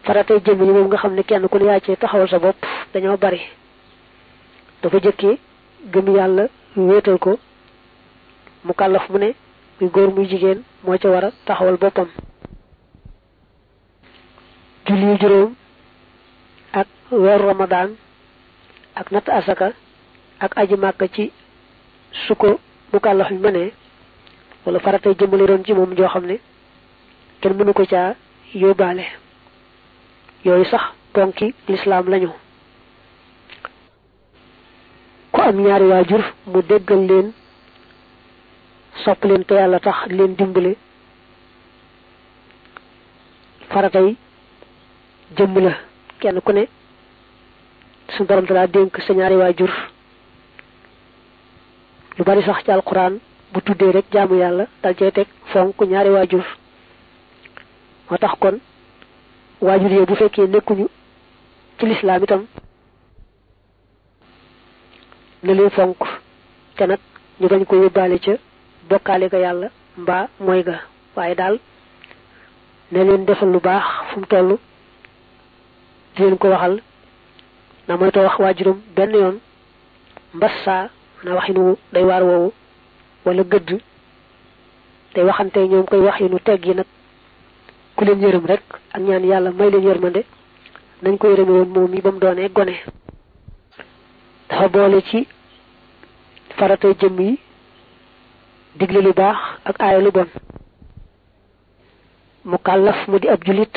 faratay jëm yi moom nga xam ne kenn ku ne yaa ci taxawal sa bopp dañoo bari dafa jëkkee gëm yàlla wéetal ko mu kàllaf mu ne muy góor muy jigéen moo ca war a taxawal boppam julli juróom ak weeru ramadaan ak natt asaka ak aji màkk ci su ko mu kàllaf mi mënee wala faratay jëmmale doon ci moom joo xam ne kenn mënu ko caa yóbbaale yooyu sax ponki lislaam lañu ku am ñaari waajur mu déggal leen sopp leen te yàlla tax leen dimbale faratay jëmm la kenn ku ne su borom dalaa dénk sa ñaari waajur lu bari sax ci alquran bu tuddee rek jaamu yàlla dal cee teg fonk ñaari waajur moo tax kon waajur yee bu fekkee nekkuñu ci lislaam itam na leen fonk te nag ñu bañ ko yóbbaale ca bokkaale ga yàlla mbaa mooy ga waaye daal ne leen defal lu baax fu mu toll di leen ko waxal na moytoo wax waajuram benn yoon mbas saa na waxinu day waar woowu wala gëdd tey waxante ñoom koy wax yi nu teg yi nag ku leen yërëm rek ak ñaan yàlla may leen yërmande nañ ko yërëme woon moom yi ba mu doonee gone dafa boole ci faratay jëmm yi digle lu baax ak aaya lu bon mu kàllaf mu di ab julit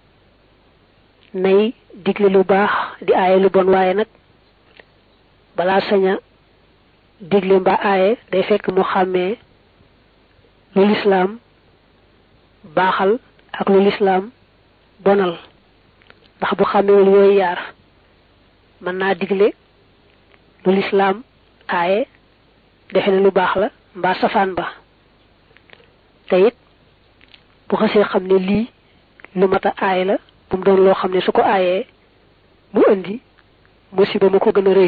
nay digle lu baax di aaye lu bon waaye nag balaa saña digle mbaa aaye day fekk mu xàmmee lu lislaam baaxal ak lu lislaam bonal ndax bu xàmmewul yooyu yaar mën naa digle lu lislaam aaye defe ne lu baax la mbaa safaan ba te it bu xasee xam ne lii lu mat a aaye la bu mu doon loo xam ne su ko aayee mu indi musiba ma ko gën a rëy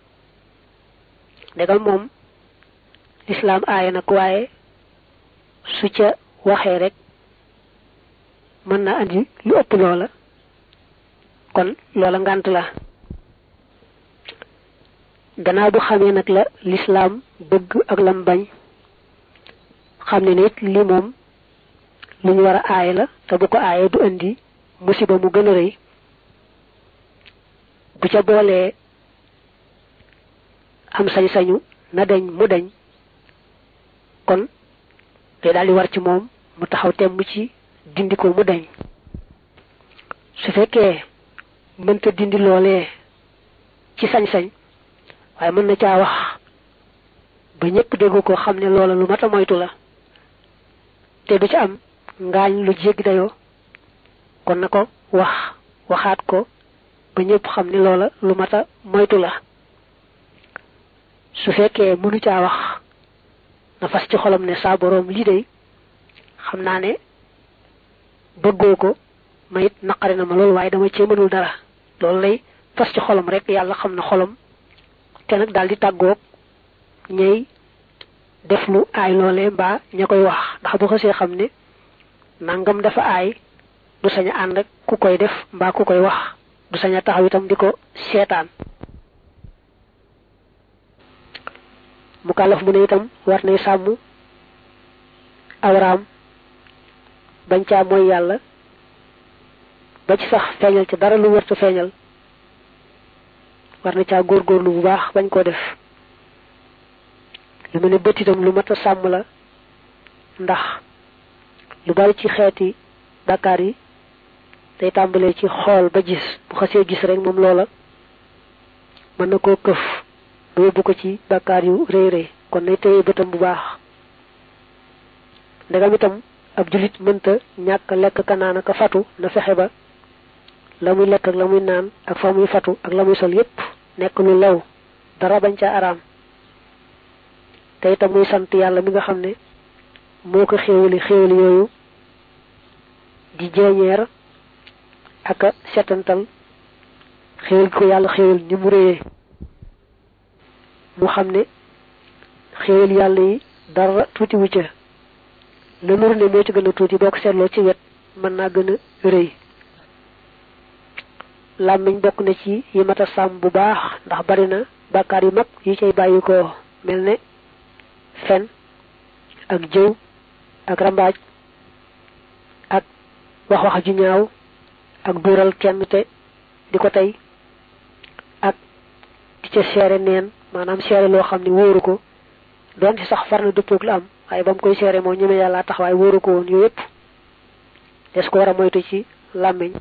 ndegam moom lislaam aaye nag waaye su ca waxee rek mën na andi lu ëpp loola kon loola ngànt la gannaaw bu xamee nag la lislaam bëgg ak lam bañ xam ne nit li moom lu ñu war a aaye la te bu ko aaye du indi musiba mu gën a rëy bu ca boolee am sañ-sañu na dañ mu dañ kon day daal di war ci moom mu taxaw temm ci dindi ko mu dañ su fekkee mënta dindi loolee ci sañ-sañ waaye mën na caa wax ba ñëpp déggu ko xam ne loola lu mat a moytu la te du ci am ngaañ lu jéggi dayoo kon na ko wax waxaat ko ba ñëpp xam ne loola lu mat a moytu la su fekkee mënu caa wax na fas ci xolam ne saa boroom lii day xam naa ne bëggoo ko ma it naqari na ma loolu waaye dama cee mënul dara loolu lay fas ci xolam rek yàlla xam na xolam te nag daal di tàggoog ñay def lu aay loolee mbaa ña koy wax ndax bu xasee xam ne nangam dafa aay du sañ a ànd ak ku koy def mbaa ku koy wax du sañ a taxaw itam di ko seetaan mu kàllaf mu ne itam war nay sàmm awraam bañ caa mooy yàlla ba ci sax feeñal ci dara lu wërta feeñal war na caa góorgóorlu bu baax bañ koo def lu mel ne bët itam lu mat a sàmm la ndax lu bari ci xeeti bàkkaar yi day tàmbalee ci xool ba gis bu xasee gis rek moom loola mën na koo këf ba yóbbu ko ci bàkkaar yu rëy rëy kon nay téye bëtam bu baax ndegam itam ab julit mënta ñàkk lekk ka naan ka fatu na fexe ba la muy lekk ak la muy naan ak fa muy fatu ak la muy sol yépp nekk lu lew dara bañ ca araam te itam muy sant yàlla mi nga xam ne moo ko xéewali xéewali yooyu di jeeñeer ak a setantal xéewal gi ko yàlla xéewal ni mu réyee mu xam ne xéewal yàlla yi dara tuuti wu ca la nur ne moo ci gën a tuuti boo ko seetloo ci wet mën naa gën a rëy làmmiñ bokk na ci yi mat a sàmm bu baax ndax bari na bàkkaar yu mag yi cay bàyyi ko mel ne fen ak jëw ak rambaaj ak wax wax ju ñaaw ak duural kenn te di ko tey ak di ca seere neen maanaam seere loo xam ne wóoru ko doon ci sax far na dëppoog la am waaye ba mu koy seere moo ñeme yàlla tax waaye wóoru ko woon yooyu yëpp des ko war a moytu ci làmmiñ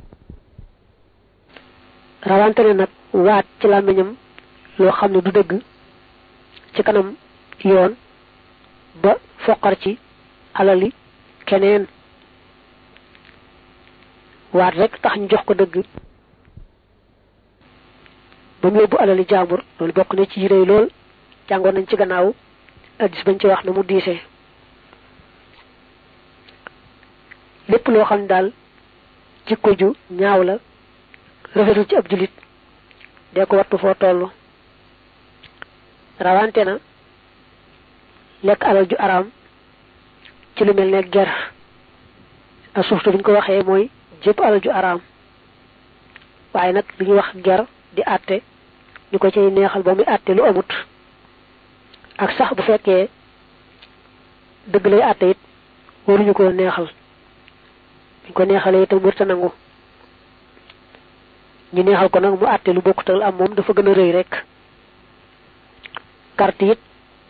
rawante ne nag waat ci làmmiñam loo xam ne du dëgg ci kanam yoon ba foqar ci alali keneen waat rek tax ñu jox ko dëgg ba mu yóbbu alali jaambur loolu bokk na ci rëy lool jàngoon nañ ci gannaaw addis bañ ci wax na mu diisee lépp loo xam ne daal jikko ju ñaaw la rafetul ci ab jullit dee ko wattu foo toll rawante na lekk alal ju araam ci lu mel ne ger ak suuftu buñ ko waxee mooy jëpp alal ju araam waaye nag li ñuy wax ger di àtte ñu ko cay neexal ba muy àtte lu amut ak sax bu fekkee dëgg lay àtte it waruñu ko neexal buñ ko neexalee itam wërta nangu ñu neexal ko nag mu àtte lu bokkutal am moom dafa gën a rëy rek carte it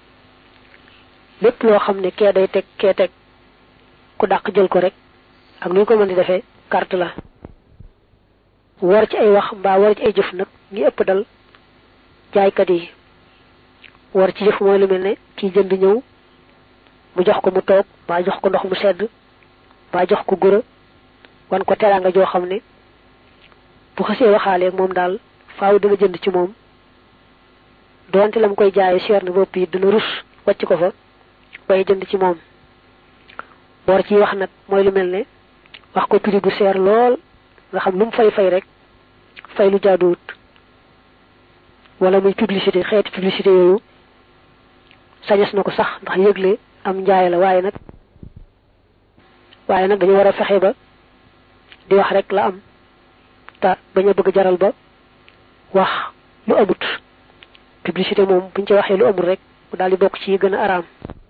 lépp loo xam ne kee day teg kee teg ku dàq jël ko rek ak nu ñu ko mën di defee carte la war ci ay wax mbaa war ci ay jëf nag ñi ëpp dal jaaykat yi war ci jëf mooy lu mel ne kii jënd ñëw mu jox ko mu toog mbaa jox ko ndox mu sedd mbaa jox ko gura wan ko teraanga joo xam ne bu xasee waxaaleeg moom daal faaw dana jënd ci moom doonte la mu koy jaayee cher na bopp yi dana rus wàcc ko fa bay jënd ci moom war ci wax nag mooy lu mel ne wax ko prix bu seer lool nga xam lu mu fay fay rek fay lu jaaduwut wala muy publicité xeeti publicité yooyu sañes na ko sax ndax yëgle am njaay la waaye nag waaye nag dañu war a fexe ba di wax rek la am te bañ a bëgg jaral ba wax lu amut publicité moom buñ ci waxee lu amul rek mu daal di bokk ci yi gën a araam